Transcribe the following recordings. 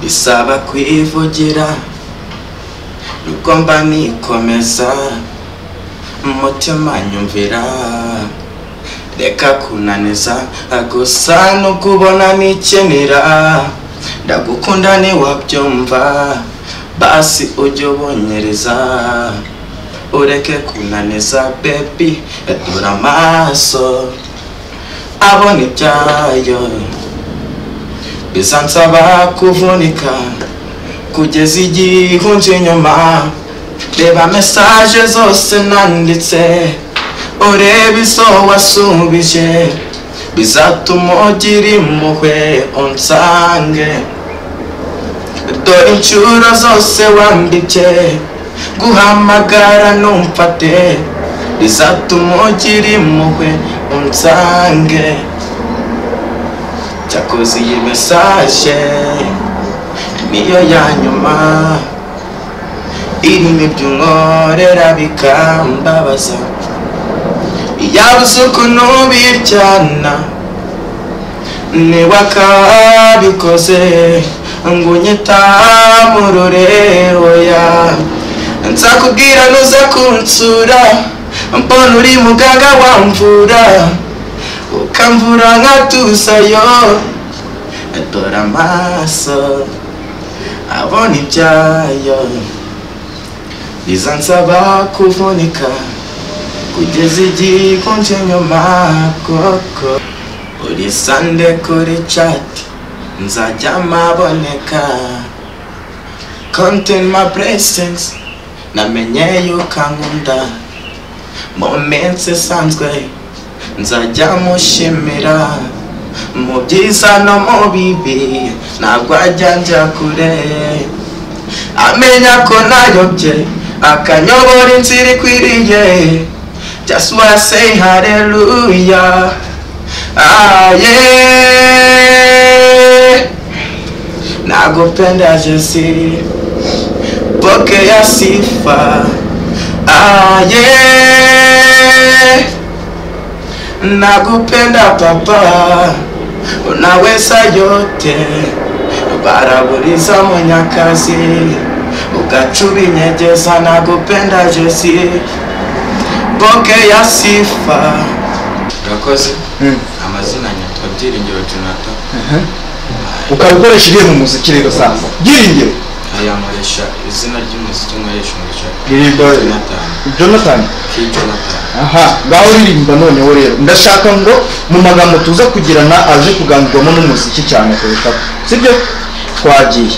bisaba kwivugira nuko mba nikomeza umutima nyumvira reka kunaniza gusa nubwo ubona nikenera ndagukunda ntiwabyumva basi ujye ubonyereza ureke kunaniza bebi dura amaso abona ibyayo bizansaba kuvunika kugeza igihe unje inyuma reba mesaje zose nanditse urebe izo wasubije bizatuma ugira impuhwe unsange dore inshuro zose wanditse guhamagara numfate bizatuma ugira impuhwe unsange cyakoze iyi mesaje niyo ya nyuma irimo ibyo unkorera bikambabaza yaba uzi ukuntu biryana niba akabikoze ngo unyita mu rurehoya nzakubwira nuza kunsura mbona uri muganga wamvura ukamvura nkatusayo dore amaso abona ibyayo biza nsaba kuvunika kugeza igihe kunje nyuma koko uri sande kuri cati nzajya maboneka konti ma puresensi namenye yuko ankunda mu minsi isanzwe nzajya mushimira mu byiza no mu bibi ntabwo ajya njya kure amenya ko nayobye akanyobora inzira ikwiriye just wanna say hallelujah ah yeah nakupenda Jesse pokea sifa ah yeah nakupenda papa unaweza yote baraburiza munyakazi ukachubinyegeza nakupenda Jesse boke ya sifa urakoze amazina nyatwa byiringiro jonathan ukabikoresha ugiye mu muziki rero sasa byiringiro ayamuresha izina ry'umuziki nkoresha umuresha Byiringiro. jonathan jonathan ki jonathan aha ngaho uririmba noneho rero ndashaka ngo mu magambo tuza kugirana aje kuganirwamo n'umuziki cyane kurushaho sibyo twagiye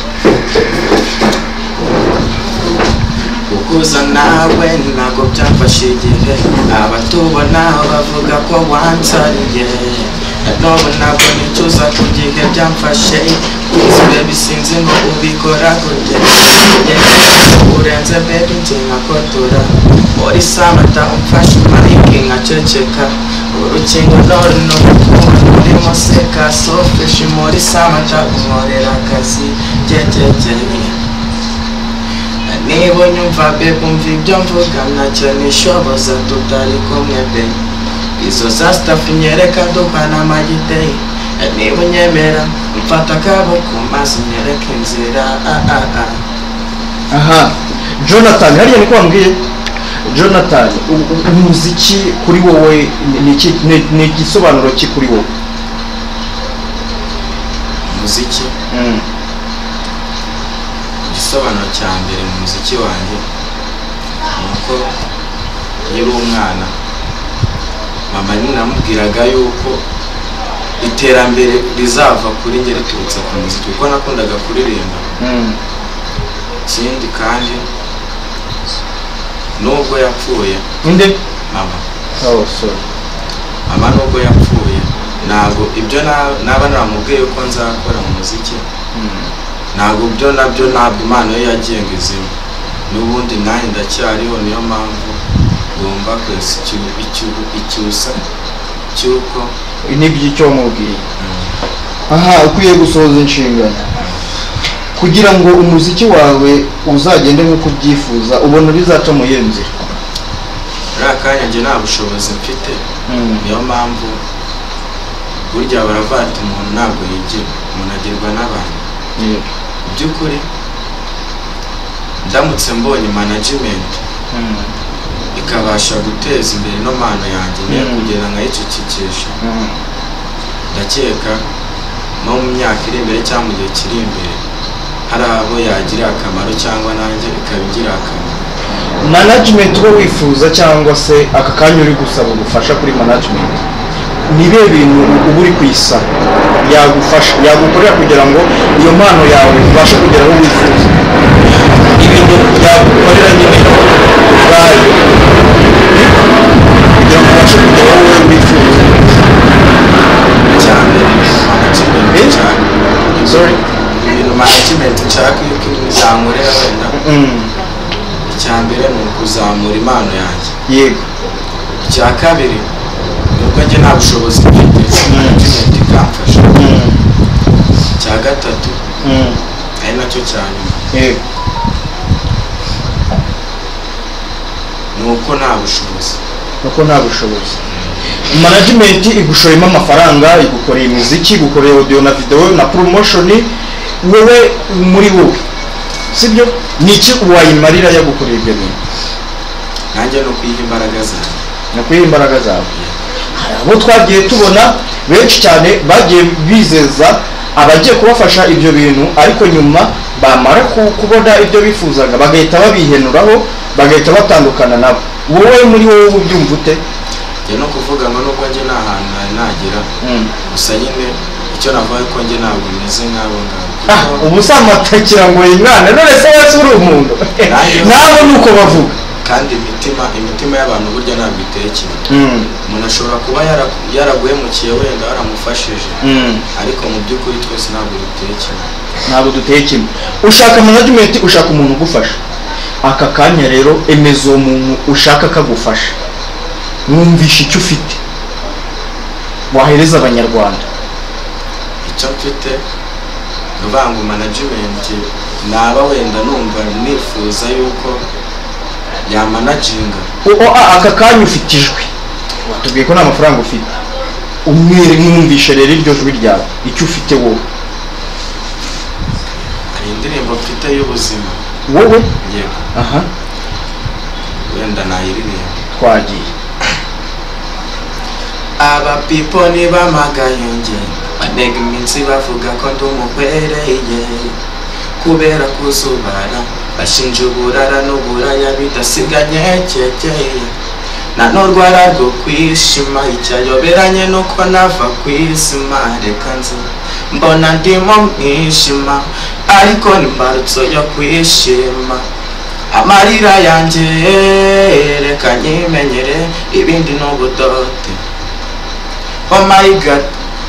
gukuza nawe ntabwo byafashe igihe abatubona bavuga ko wansariye none ntabwo nicuza ku gihe byamfashe kuzi bebi sinzi ngo ubikora gute Yeah, urenze bebi nje nkakotora muri samata umfashe mariki nkaceceka urukingo none n'ubukungu urimo seka sofeshi muri samata unkorera akazi gegegereye niba unyumva bebe umva ibyo mvuga ntacyo nishoboza tutari kumwe be izo za sitafu nyereka duhana amagide niba unyemera mfata akabo ku maso unyereka inzira ah ah ah aha jonathan hariya niko wambwiye jonathan u- u- umuziki kuri wowe ni- ni iki- ni ni igisobanuro ki kuri wowe umuziki igisobanuro cya mbere mu muziki wanjye ni uko nkiri umwana mama namubwiraga yuko iterambere rizava kuri njye riturutse ku muziki kuko nakundaga kuririmba Mm. ikindi kandi nubwo yapfuye inde mama oh sorry mama nubwo yapfuye ntabwo ibyo na- naba namubwiye ko nzakora mu muziki Mm. ntabwo byo nabyo ntabwo impano ye yagenga izima n'ubundi nanjye ndacyariho niyo mpamvu ngomba kwesa icyusa icyusa cy'uko nibyo icyo wamubwiye aha ukwiye gusohoza inshingano kugira ngo umuziki wawe uzagende nk'uko ubyifuza ubona bizaca mu iyo nzira muri akanya njye nta bushobozi mfite niyo mpamvu burya baravuga ati umuntu ntabwo yigira umuntu agirwa n'abantu mu by'ukuri ndamutse mbonye management ikabasha guteza imbere ino mpano yanjye niyo Mm. kugira nkayicecekesha ndakeka nko mu myaka iri imbere cyangwa mu gihe kiri imbere hari abo yagira akamaro cyangwa nanjye ikaba igira akamaro management uba wifuza cyangwa se aka kanya uri gusaba ubufasha kuri management ni ibihe bintu uba uri kwisa yagufasha yagukorera kugira ngo iyo mpano yawe ubashe kugera aho wifuza ibintu yagukorera nyine ubwayo kugira ngo ubashe kugera aho wowe wifuza cyane ibintu management Eh? cyane sorry ibintu management nshaka yuko izankorera wenda Mm, icya mbere ni ukuzamura impano yanjye yego icya kabiri ni uko njye nta bushobozi mfite management ikamfasha Mm, icya gatatu mm, ari nacyo cya nyuma yego ni uko nta bushobozi kuko nta bushobozi management igushoyemo amafaranga igukoreye imiziki igukoreye audio na video na promotion wowe muri wowe sibyo niki wayimarira yagukoreye ibyo bintu nanjye ni ukuyiha imbaraga zanjye nakwiha imbaraga zawe hari abo twagiye tubona benshi cyane bagiye bizeza abagiye kubafasha ibyo bintu ariko nyuma bamara ku- kubona ibyo bifuzaga bagahita babihenuraho bagahita batandukana nabo wowe muri wowe uba ubyumva ute njye no kuvuga ngo nubwo njye nta hantu nari nagera gusa nyine icyo navuga ko njye ntabwo meze nk'abo ngabo Ah, kuko ubu usamatakira ngo yingane none se wese uri umuntu nabo ni uko bavuga kandi imitima imitima y'abantu burya ntabwo iteye kimwe umuntu ashobora kuba yara- yaraguhemukiye wenda waramufashije ariko mu by'ukuri twese ntabwo duteye kimwe ntabwo duteye kimwe ushaka management ushaka umuntu ugufasha aka kanya rero emeza uwo muntu ushaka akagufasha mwumvisha icyo ufite wahereza abanyarwanda icyo mfite ni uvuga ngo management naba wenda numva nifuza yuko yamanaginga O- o- a- aka kanya ufite ijwi watubwiye ko nta mafaranga ufite umwere mwumvishe rero iryo jwi ryawe icyo ufite wowe hari indirimbo mfite y'ubuzima wowe yego aha wenda nayiririmba twagiye aba pipo ntibamagaye nge banega iminsi bavuga ko ndi umuhwereye kubera kuzubara bashinja uburara n'uburaya bidasiganye kekeye nanurwara rwo kwishima icyayoberanye nuko nava ku izima reka nze mbona ndimo mwishima ariko ni imbarutso yo kwishima amarira yanjye reka nyimenyere ibindi ni ubudote oh my god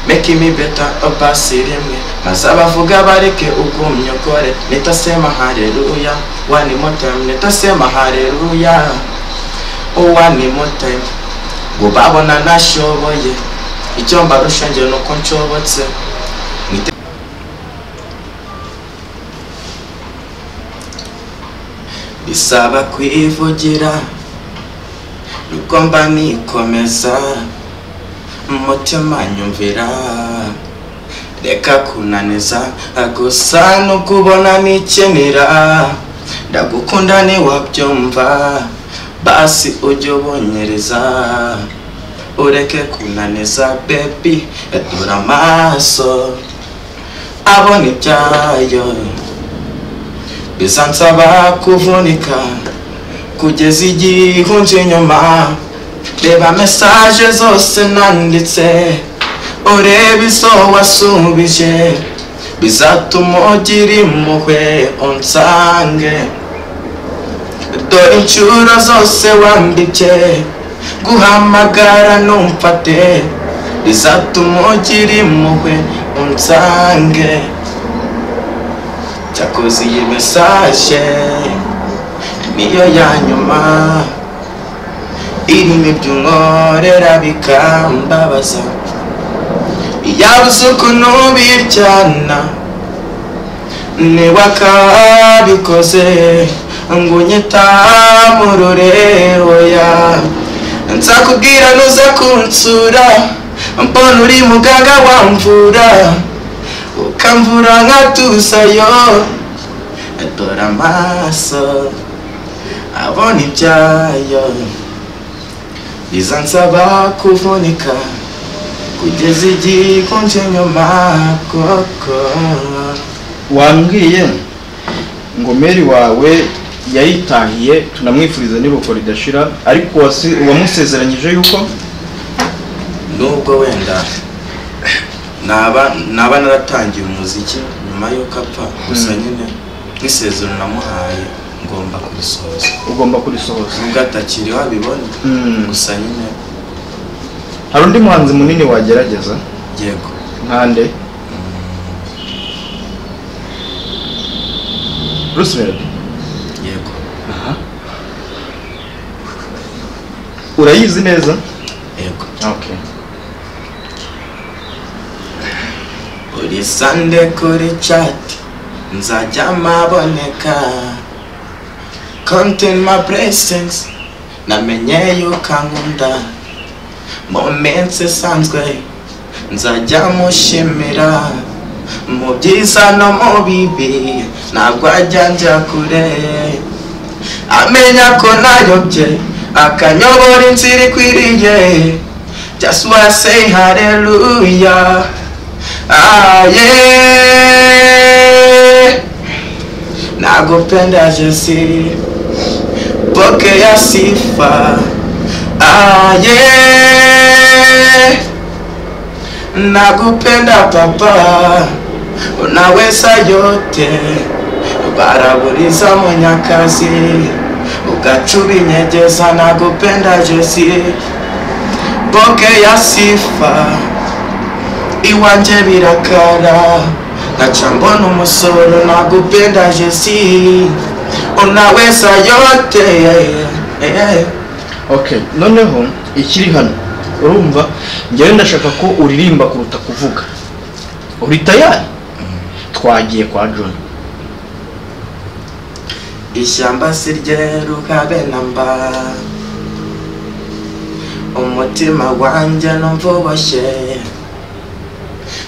make me better obasi rimwe maze abavuga bareke ugumya ukore nitasema haleluya one more time nitasema haleluya oh one more time ngo babona nashoboye icyo mbarusha njye ni uko nshobotse Nite- bisaba kwivugira nuko mba nikomeza umutima nyumvira reka kunaniza gusa n'ukubona nikenera ndagukunda ntiwabyumva basi ujye ubonyereza ureke kunaniza bebi dore amaso abona ibyayo bizansaba kuvunika kugeza igihe unje inyuma reba mesaje zose nanditse urebe izo wasubije bizatuma ugira impuhwe unsange dore inshuro zose wanditse guhamagara numfate bizatuma ugira impuhwe unsange cyakoze iyi mesaje niyo ya nyuma irimo ibyo unkorera bikambabaza yabuze ukuntu biryana niba akabikoze ngo unyita mu rurehoya nzakubwira nuza kunsura mbona uri muganga wamvura ukamvura nka tusayo adora amaso abona ibyayo biza nsaba kuvunika kugeza igikonje nyuma koko wambwiye ngo meri wawe yayitahiye tunamwifuriza n'iruhuko ridashira ariko wasi- wamusezeranyije yuko nubwo wenda naba naba naratangiye umuziki nyuma y'uko apfa gusa nyine nk'isezerano namuhaye ngomba kurisohoza ugomba kurisohoza nubwo atakiriho abibona Mm. gusa nyine hari undi muhanzi munini wagerageza yego nkande bruce melody yego urayizi neza yego okay buri sande kuri cati nzajya maboneka content my blessings namenye yuko ankunda mu minsi isanzwe nzajya mushimira mu byiza no mu bibi ntabwo ajya njya kure amenya ko nayobye akanyobora inzira ikwiriye just wanna say hallelujah Ah, yeah. Nakupenda Jesi, pokea sifa. Ah, yeah. Nakupenda Baba, unaweza yote, baraburiza mwenyakazi, ukachubinyejeza. Nakupenda Jesi, pokea sifa iwanje birakara nkaca mbona umusoro nagupenda jesi unaweza yote Eh, okay noneho ikiri hano urumva njyewe ndashaka ko uririmba kuruta kuvuga uri tayari twagiye kwa john ishyamba si ryeruka benamba umutima wanjye numva uboshye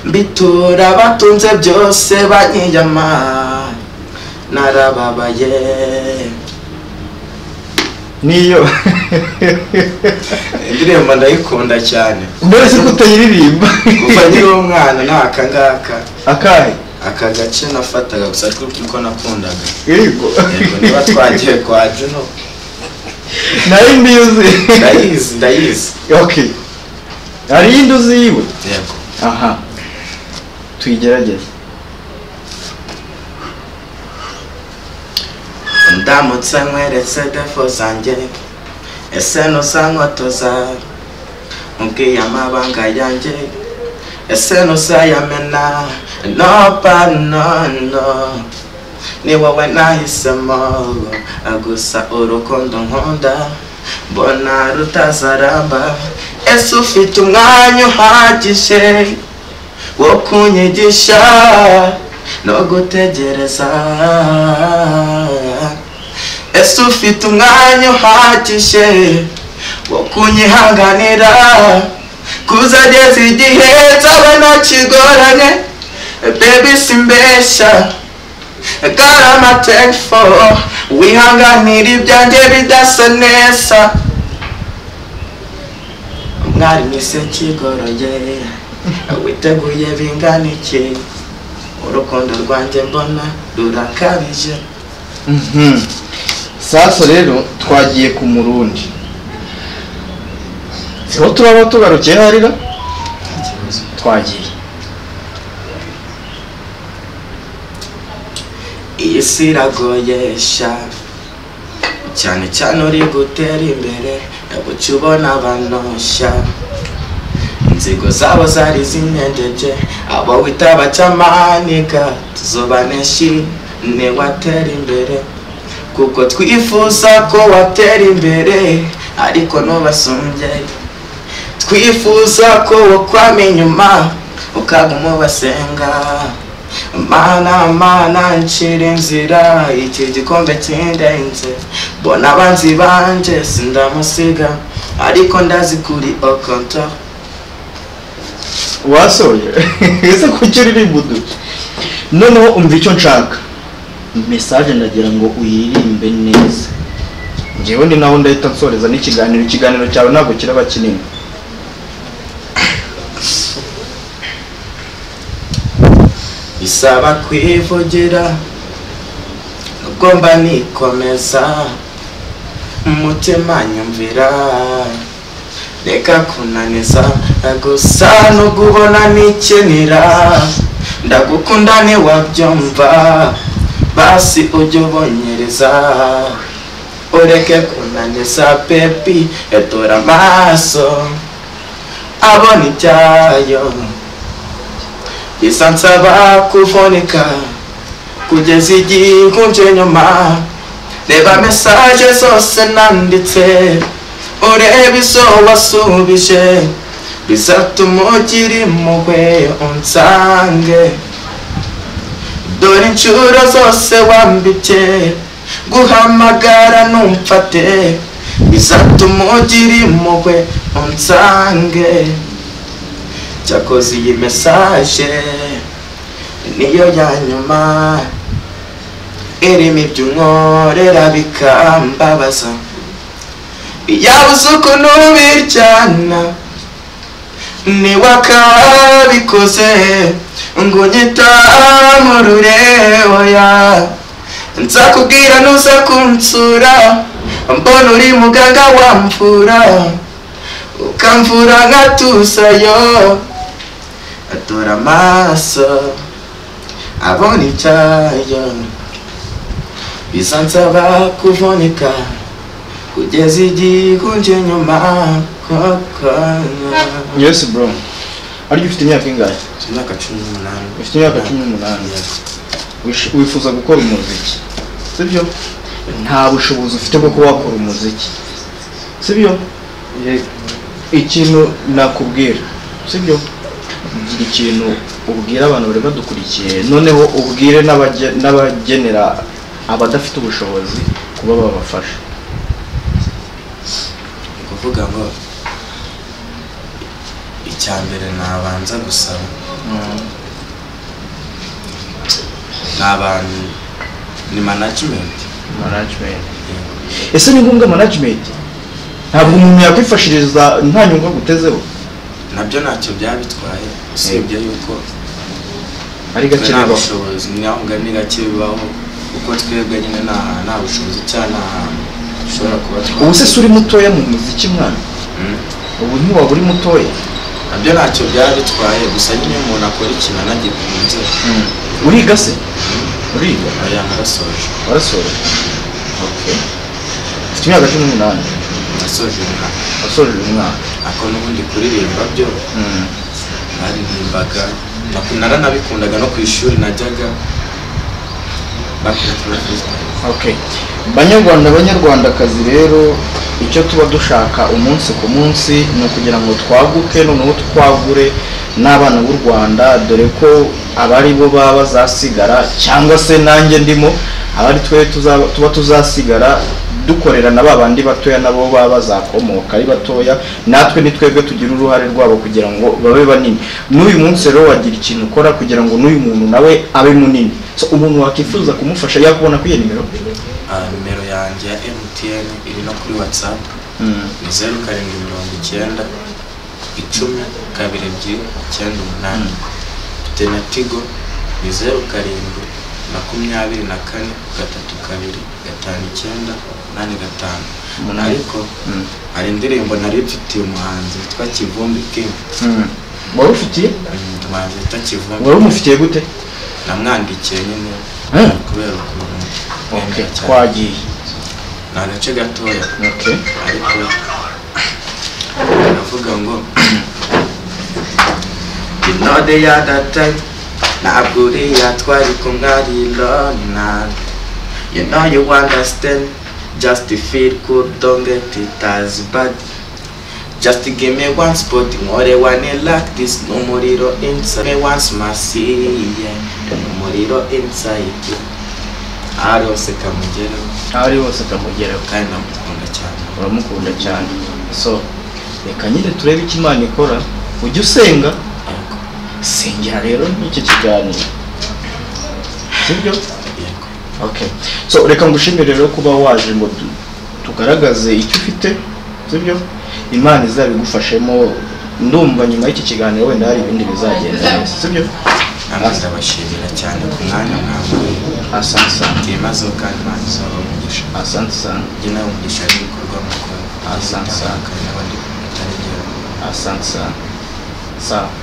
mbitura abatunze byose banyiyama narababaye niyo indirimbo ndayikunda cyane mbese ko utayiririmba kuva nkiri umwana nta akangaka akahe aka gace nafataga gusa twibwira ko nakundaga irigo yego niba twagiye kwa juno nayo mbizi ndayizi ndayizi okay hari iyindi uzi yiwe yego aha tuyigerageze ndamutse nkweretse defo zanjye ese ntuzankotoza mubwiye amabanga yanjye ese ntuzayamena no pa no no ni wowe nahisemo gusa urukundo nkunda mbona rutazaramba ese ufite umwanya uhagije wo kunyigisha no gutegereza ese ufite umwanya uhagije wo kunyihanganira kuzageza igihe nzaba ntakigoranye bebi simbeshya got all my tank for wihanganira ibyanjye bidasa neza mwari mwese kigoroye witeguye bingana iki urukundo rwanjye mbona rurakabije Mhm. sasa rero twagiye ku murundi siho turaba tugarukiye harira twagiye iyi si iragoyesha cyane cyane uri gutera imbere buca ubona abanoshya inzigo zabo zari zinyengeje abo wita abacamaniga tuzobaneshi niwatera imbere kuko twifuza ko watera imbere ariko ntubasongere twifuza ko wokwama inyuma ukaguma ubasenga mana mana nshira inzira iki gikombe kindenze bona abanzi banje sindamusiga ariko ndazi kuri okonto wasohoye ese kuki uririmba uduce noneho umva icyo nshaka mesaje ndagira ngo uyiririmbe neza njyewe ni nawe ndahita nsoreza n'ikiganiro ikiganiro cyawe ntabwo kiraba kinini bisaba kwivugira nubwo mba nikomeza umutima nyumvira reka kunaniza gusa no kubona nikenera ndagukunda ntiwabyumva basi ujye ubonyereza ureke kunaniza pepi etora amaso abona ibyayo bisa nsaba kuvunika kugeza igihe nkunje nyuma reba mesaje zose nanditse urebe izo wasubije bizatuma ugira impuhwe unsange dore inshuro zose wambibye guhamagara numfate bizatuma ugira impuhwe unsange cyakoze iyi mesaje niyo ya nyuma irimo ibyo unkorera bikambabaza yabuze ukuntu biryana niwe akabikoze ngo unyita mu rureoya nzakubwira nuza kunsura mbona uri muganga wamfura ukamvura nkatusayo atora amaso abona icyayo bisa nsaba kuvunika kugeza igikunje nyuma koko yesi bro ariko ufite imyaka ingahe imyaka cumi n'umunani ufite imyaka cumi n'umunani Wish- wifuza gukora umuziki sibyo nta bushobozi ufite bwo kuba wakora umuziki sibyo ikintu nakubwira sibyo gira ikintu ubwira abantu bari badukurikiye noneho ubwire n'abage- n'abagenera abadafite ubushobozi kuba babafasha ni ukuvuga ngo icya mbere nabanza gusaba ni abantu ni manajimenti management ese ni ngombwa management ntabwo umuntu yakwifashiriza nta nyungu agutezeho nabyo ntacyo byabitwaye usibye yuko ari twe nta gakenerwa bushobozi ntabwo ni gake bibaho kuko twebwe nyine nta nta bushobozi cyangwa nta hantu dushobora kuba twa- ubu se si uri mutoya mu muziki mwana Mm. ubu ntiwaba uri mutoya nabyo ntacyo byabitwaye gusa nyine iyo umuntu akora ikintu anagikunze uriga se uriga aba yanarasoje warasoje ufite imyaka cumi n'umunani nasoje umwaka wasoje uyu mwaka ako n'ubundi kuririmba byo naririmbaga naku- naranabikundaga no ku ishuri najyaga bakwirakwiza Okay. banyarwanda banyarwandakazi rero icyo tuba dushaka umunsi ku munsi ni ukugira ngo twaguke noneho twagure n'abana b'u rwanda dore ko abari bo baba bazasigara cyangwa se nanjye ndimo abari twe tuzaba- tuba tuzasigara dukorera na ba bandi batoya nabo baba bazakomoka ari batoya natwe ni twebwe tugira uruhare rwabo kugira ngo babe banini n'uyu munsi rero wagira ikintu ukora kugira ngo n'uyu muntu nawe abe munini so umuntu wakwifuza kumufasha yakubona kuri iyo nimero nimero yanjye ya mtn iri no kuri whatsapp ni zeru karindwi mirongo icyenda icumi kabiri ebyiri icyenda umunani mfite na tigo ni zeru karindwi makumyabiri na kane gatatu kabiri gatanu icyenda umunani gatanu Umunani. ariko hari indirimbo nari mfitiye umuhanzi witwa kivumbi king wari ufitiye Mm, umuhanzi witwa kivumbi wari umufitiye gute namwandikiye nyine Mm. kubera ukuntu Okay, nkunda cyane. twagiye ni agace gatoya Okay. ariko baravuga ngo inode ya data ntabwo uriya twari kumwe ari lona you know you understand just feel good don't get it as bad just give me one spot nkore one like this n'umuriro inside me once masiye n'umuriro inside ahari hose kamugeraho aho ari hose kamugeraho kandi ndamukunda cyane uramukunda cyane so reka nyine turebe icyo imana ikora ujye usenga Yego. sengera rero n'iki kiganiro sibyo okay so reka ngushimire rero kuba waje ngo tu- tugaragaze icyo ufite sibyo imana izabigufashemo ndumva nyuma y'iki kiganiro wenda hari ibindi bizagenda neza sibyo namwe ndabashimira cyane ku mwanya mwamuye asante sana byimazeho kandi mwanyuzaho umugisha asante sana njye nawe umugisha w'ibikorwa mukora Asante sana. kandi n'abandi mutaregera asante sana sawa